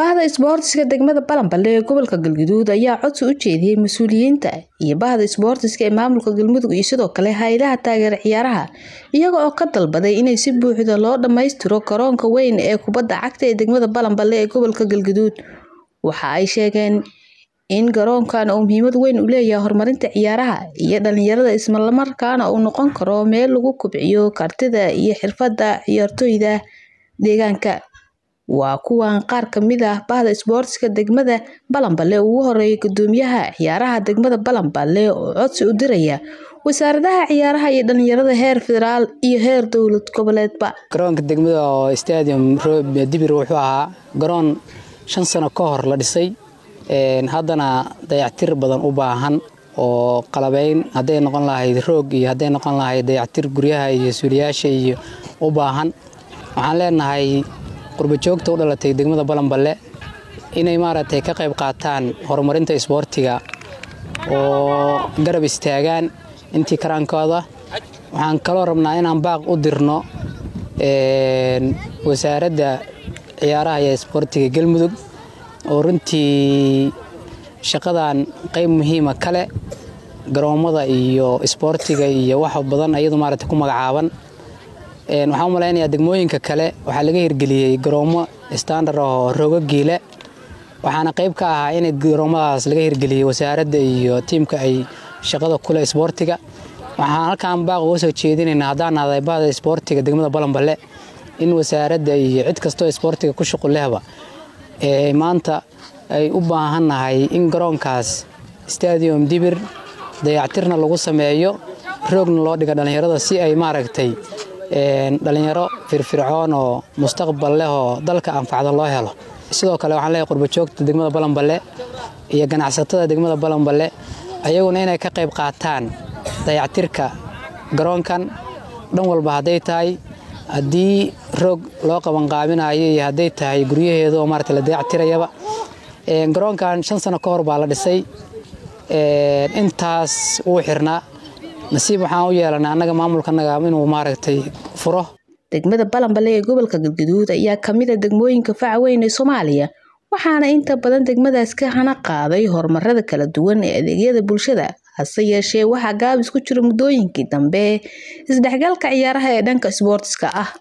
bahda isboortiska degmada balanballe ee gobolka galguduud ayaa codsi u jeediyey mas-uuliyiinta iyo bahda isboortiska ee maamulka galmudug iyo sidoo kale hay-adaha taageera ciyaaraha iyaga oo ka dalbaday inay si buuxda loo dhammaystiro garoonka weyn ee kubadda cagta ee degmada balanballe ee gobolka galguduud waxa ay sheegeen in garoonkan uu muhiimad weyn u leeyahay horumarinta ciyaaraha iyo dhalinyarada islamarkaana uu noqon karo meel lagu kobciyo kartida iyo xirfadda ciyaartooyda deegaanka waa kuwan qaar kamid ah bahda isboortiska degmada balanballe ugu horeeya gudoomiyaha ciyaaraha degmada balanballe oo codsi u diraya wasaaradaha ciyaaraha iyo dhalinyarada heer federaal iyo heer dowlad goboleedba garoonka degmada oo stadium dibir wuxuu ahaa garoon shan sano ka hor la dhisay haddana dayactir badan u baahan oo qalabeyn hadday noqon lahayd roog iyo hadday noqon lahayd dayactir guryaha iyo suuliyaasha iyo u baahan waxaan leenahay qurbajoogta u dhalatay degmada balanballe inay maaragtay ka qayb qaataan horumarinta isboortiga oo garab istaagaan intii karaankooda waxaan kaloo rabnaa inaan baaq u dirno wasaaradda ciyaaraha iyo isboortiga galmudug oo runtii shaqadan qayb muhiima kale garoommada iyo isboortiga iyo wax badan iyadu maaragtay ku magacaaban waxaan u malaynayaa degmooyinka kale waxaa laga hirgeliyey garoommo standard oo roogagiile waxaana qayb ka ahaa in garoommadaas laga hirgeliyey wasaaradda iyo tiimka ay shaqada kule isboortiga waxaan halkaan baaq uga soo jeedinaynaa haddaan nahday bahda isboortiga degmada balanballe in wasaaradda iyo cid kastoo isboortiga ku shuqul lehba maanta ay u baahannahay in garoonkaas stadium dibir dayactirna lagu sameeyo roogna loo dhiga dhallinyarada si ay maaragtay dhalinyaro firfircoon oo mustaqbal leh oo dalka anfacda loo helo sidoo kale waxaan leeyahay qurbajoogta degmada balanballe iyo ganacsatada degmada balanballe ayaguna inay ka qayb qaataan dayactirka garoonkan dhan walba hadday tahay haddii roog loo qabanqaabinayo iyo hadday tahay guryaheeda oo maarata la dayactirayaba garoonkan shan sano ka hor baa la dhisay intaas wuu xirnaa nasiib waxaan u yeelanay annaga maamulkanaga inuu maaragtay furo degmada balanballe ee gobolka galguduud ayaa kamid a degmooyinka faca weyn ee soomaaliya waxaana inta badan degmadaas ka hana qaaday horumarada kala duwan ee adeegyada bulshada hase yeeshee waxaa gaabis ku jira muddooyinkii dambe isdhexgalka ciyaaraha ee dhanka isboortiska ah